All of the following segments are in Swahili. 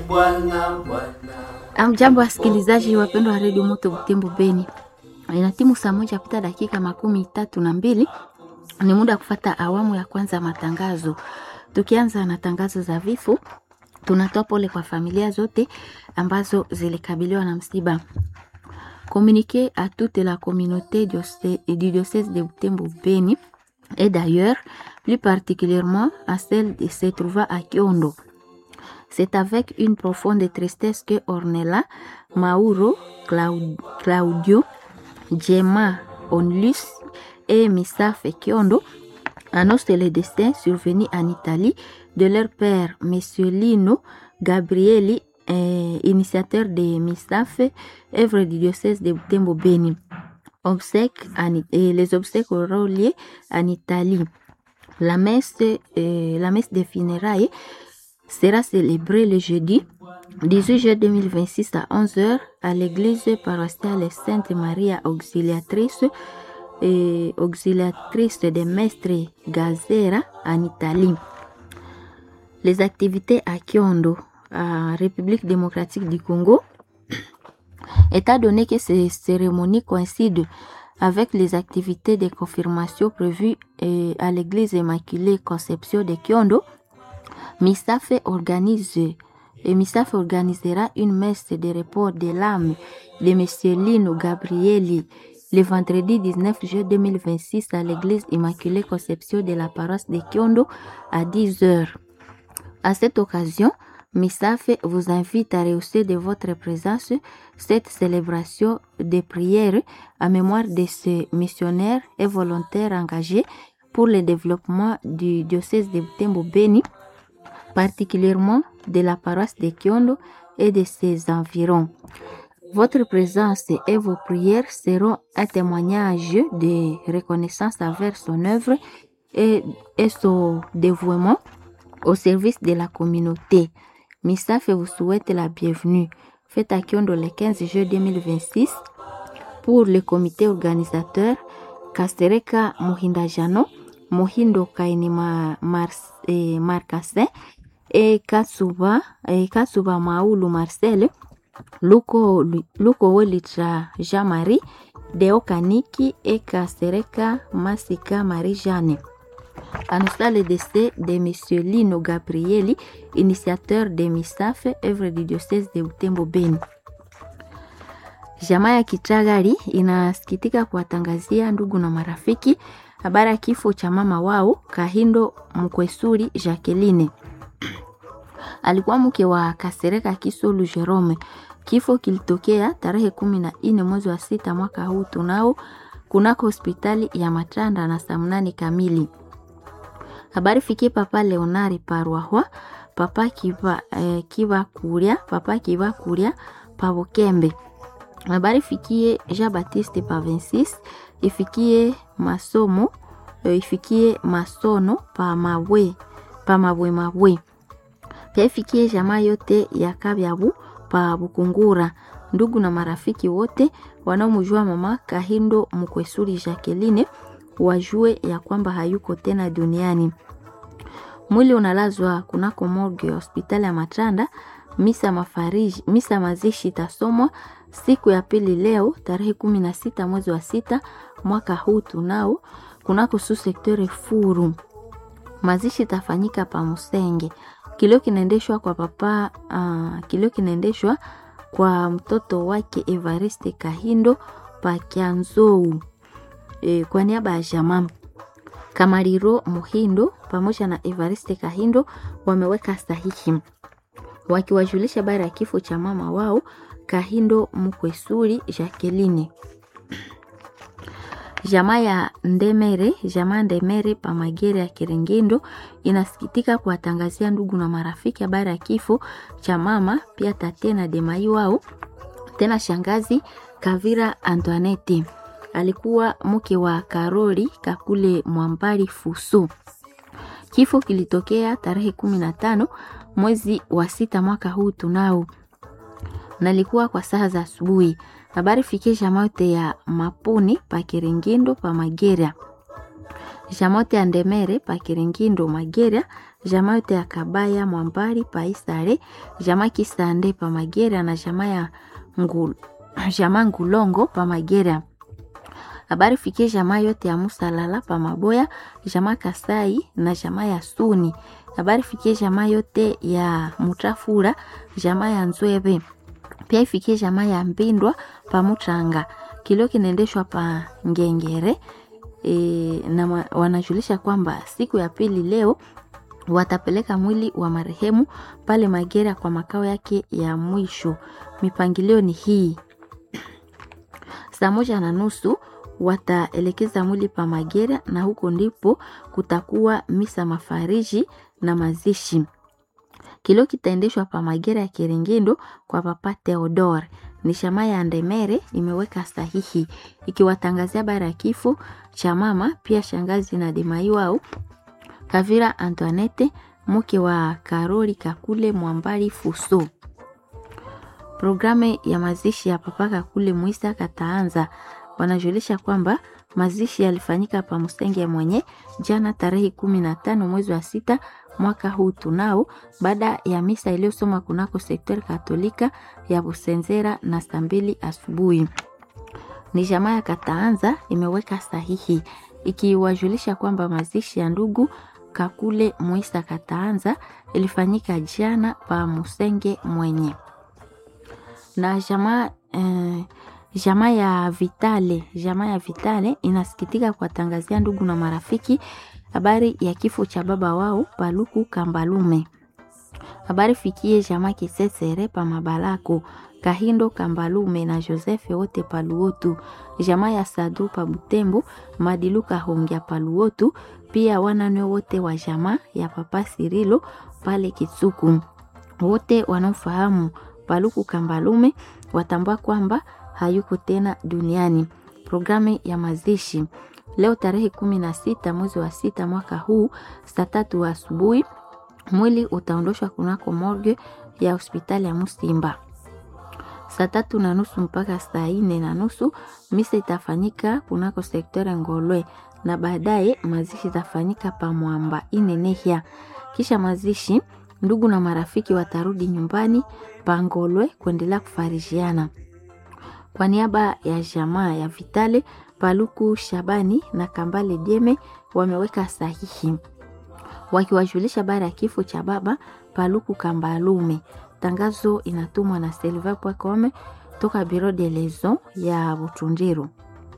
Bwana Bwana. Amjambo wasikilizaji wapendwa wa redio Moto Butembo Beni, ina timu saa moja pita dakika makumi tatu na mbili. Ni muda wa kufata awamu ya kwanza ya matangazo. Tukianza na tangazo za vifo, tunatoa pole kwa familia zote ambazo zilikabiliwa na msiba. Communiqué à toute la communauté diocé- du diocèse de Butembo Beni et d'ailleurs plus particulièrement à celle de se trouvant à Kiondo. C'est avec une profonde tristesse que Ornella, Mauro, Clau- Claudio, Gemma, Onlus et Misaf Kiondo annoncent le destin survenu en Italie de leur père, M. Lino Gabrieli, euh, initiateur de Misaf, œuvre du diocèse de Butembo Beni. Obsèques en- et les obsèques auront lieu en Italie. La messe, euh, la messe des funérailles sera célébrée le jeudi 18 juillet 2026 à 11h à l'église paroissiale Sainte Maria Auxiliatrice et auxiliatrice de Mestre Gazera en Italie. Les activités à Kyondo, à République démocratique du Congo, étant donné que ces cérémonies coïncident avec les activités de confirmation prévues euh, à l'église Immaculée Conception de Kyondo, MISAF organise et MISAF organisera une messe de repos de l'âme de M. Lino Gabrieli le vendredi 19 juillet 2026 à l'église Immaculée Conception de la paroisse de Kyondo à 10 heures. À cette occasion, MISAF vous invite à rehausser de votre présence cette célébration de prière à mémoire de ces missionnaires et volontaires engagés pour le développement du diocèse de Butembo Beni particulièrement de la paroisse de Kiondo et de ses environs. Votre présence et vos prières seront un témoignage de reconnaissance envers son œuvre et, et son dévouement au service de la communauté. Misaf vous souhaite la bienvenue. Faites à Kiondo le 15 juillet 2026 pour le comité organisateur Kastereka Mohindajano, Mohindo Kainima Mars, eh, Marcasin et Katsuba, et Katsuba Maulu Marcel, Luko, Luko Welitra Jean-Marie, Deo Kaniki et Kastereka Masika Marie-Jeanne. Annonça le décès de M. Lino Gabrieli, initiateur de MISAF, œuvre du diocèse de Butembo Beni. Jamaa ya Kichagari inasikitika kuwatangazia ndugu na marafiki habari ya kifo cha mama wao Kahindo Mkwesuri Jacqueline. Alikuwa mke wa Kasereka Kisolu Jerome. Kifo kilitokea tarehe kumi na nne mwezi wa sita mwaka huu tunao kunako hospitali ya Matanda na saa mnane kamili. Habari fikie papa Leonari Parwahwa, papa Kiva, eh, Kiva Kuria, papa Kiva Kuria Pabokembe. Habari fikie Jean Baptiste pa 26, ifikie masomo eh, ifikie masono pa mawe pa mawe mawe pia ifikie jamaa yote ya Kabyabu pa Bukungura, ndugu na marafiki wote wanaomjua mama Kahindo Mkwesuri Jacqueline wajue ya kwamba hayuko tena duniani. Mwili unalazwa kunako morgue ya hospitali ya Matanda. Misa mafariji, misa mazishi itasomwa siku ya pili leo tarehe kumi na sita mwezi wa sita mwaka huu tunao kunako su sektore Furu. Mazishi itafanyika pa Musenge. Kilio kinaendeshwa kwa papa uh, kilio kinaendeshwa kwa mtoto wake Evariste Kahindo pa Kianzou e, kwa niaba ya jamaa Kamariro Muhindo pamoja na Evariste Kahindo wameweka sahihi wakiwajulisha habari ya kifo cha mama wao Kahindo Mkwesuri Jacqueline. Jamaa ya Ndemere, jamaa Ndemere pa Magere ya Kirengendo inasikitika kuwatangazia ndugu na marafiki habari ya kifo cha mama pia tate na demai wao tena shangazi Kavira Antoinette alikuwa mke wa Karoli Kakule Mwambari Fusu. Kifo kilitokea tarehe kumi na tano mwezi wa sita mwaka huu tunao, nalikuwa kwa saa za asubuhi. Habari fikie jamaa yote ya Mapuni pa Kirengendo pa Magera. jamaa yote ya Ndemere pa Kiringindo Magera, jamaa yote ya Kabaya Mwambari pa Isare, jamaa Kisande pa Magera na jamaa ya Ngul, jamaa Ngulongo pa Magera. Habari fikie jamaa yote ya Musalala pa Maboya, jamaa Kasai na jamaa ya Suni. Habari fikie jamaa yote ya Mutafura, jamaa ya Nzwebe. Pia ifikie jamaa ya Mbindwa pa Mutranga. Kilio kinaendeshwa pa Ngengere. E, na wanajulisha kwamba siku ya pili leo watapeleka mwili wa marehemu pale Magera kwa makao yake ya mwisho. Mipangilio ni hii: saa moja na nusu wataelekeza mwili pa Magera na huko ndipo kutakuwa misa mafariji na mazishi. Kilio kitaendeshwa pa Magera ya Kirengendo kwa Papa Theodore. Ni shama ya Ndemere imeweka sahihi ikiwatangazia bara ya kifo cha mama pia shangazi na Demaiwao Kavira Antoinette mke wa Karoli Kakule Mwambari Fuso. Programu ya mazishi ya Papa Kakule Mwisa kataanza. Wanajulisha kwamba mazishi yalifanyika pa Musenge mwenye jana tarehe kumi na tano mwezi wa sita mwaka huu tunao, baada ya misa iliyosoma kunako sekter katolika ya Busenzera na saa mbili asubuhi. Ni jamaa ya Kataanza imeweka sahihi ikiwajulisha kwamba mazishi ya ndugu Kakule Mwisa Kataanza ilifanyika jana pa Musenge mwenye na jamaa eh, jamaa ya Vitale, jamaa ya Vitale inasikitika kuwatangazia ndugu na marafiki habari ya kifo cha baba wao Paluku Kambalume. Habari fikie jamaa Kisesere pa Mabalako, Kahindo Kambalume na Joseph wote Paluotu, jamaa ya Sadu pa Butembo, Madiluka Hongya Paluotu, pia wanane wote wa jamaa ya Papa Sirilo pale Kitsuku. Wote wanaofahamu Paluku Kambalume watambua kwamba hayuko tena duniani. Programu ya mazishi leo tarehe kumi na sita mwezi wa sita mwaka huu saa tatu asubuhi mwili utaondoshwa kunako morgue ya hospitali ya Musimba saa tatu na nusu mpaka saa nne na nusu. Misa itafanyika kunako sekta Ngolwe na baadaye mazishi itafanyika pa Mwamba Inenehya. Kisha mazishi, ndugu na marafiki watarudi nyumbani pa Ngolwe kuendelea kufarijiana. Kwa niaba ya jamaa ya Vitale Paluku Shabani na Kambale Dieme wameweka sahihi wakiwajulisha baada ya kifo cha baba Paluku Kambalume. Tangazo inatumwa na Silva Pwakome toka Biro de Lezo ya Butundiru.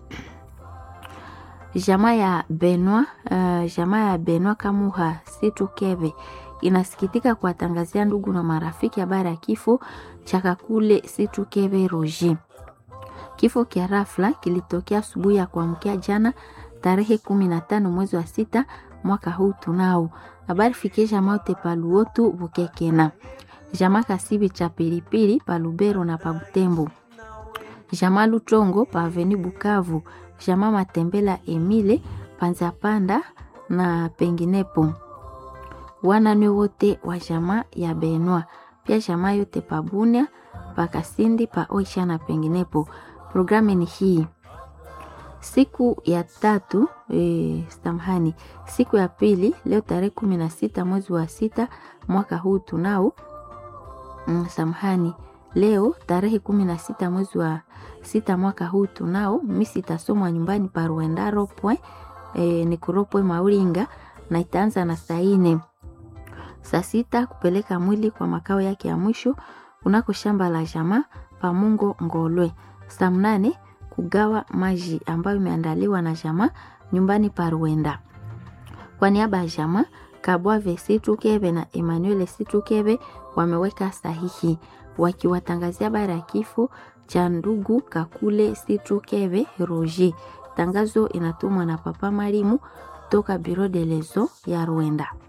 Jamaa ya Benwa, uh, jamaa ya Benwa Kamuha Situ Keve inasikitika kuwatangazia ndugu na marafiki habari ya kifo cha Kakule Situ Keve Roger. Kifo kia rafla kilitokea asubuhi ya kuamkia jana tarehe kumi na tano mwezi wa sita mwaka huu tunao. Habari fikisha maute paluotu bukekena jamaa kasibi cha pilipili pa Lubero na pa Butembo, jamaa Lutongo pa Aveni Bukavu, jamaa Matembela Emile panza panda na penginepo, wanane wote wa jamaa ya Benwa, pia jamaa yote pa Bunia pa Kasindi pa Oisha na penginepo. Programu ni hii siku ya tatu e, samahani, siku ya pili leo tarehe kumi na sita mwezi wa sita mwaka huu tunao mm, samahani, leo tarehe kumi na sita mwezi wa sita mwaka huu tunao misi itasomwa nyumbani pa Ruendaro pwe e, ni kuropwe Mauringa na itaanza na saa ine saa sita kupeleka mwili kwa makao yake ya mwisho kunako shamba la jamaa Pamungo Ngolwe. Saa mnane kugawa maji ambayo imeandaliwa na jamaa nyumbani pa Ruenda. Kwa niaba ya jamaa Kabwave Situkeve na Emmanuel Situkeve wameweka sahihi wakiwatangazia habari ya kifo cha ndugu Kakule Situkeve Roger. Tangazo inatumwa na Papa Marimu toka Biro de Lezo ya Rwanda.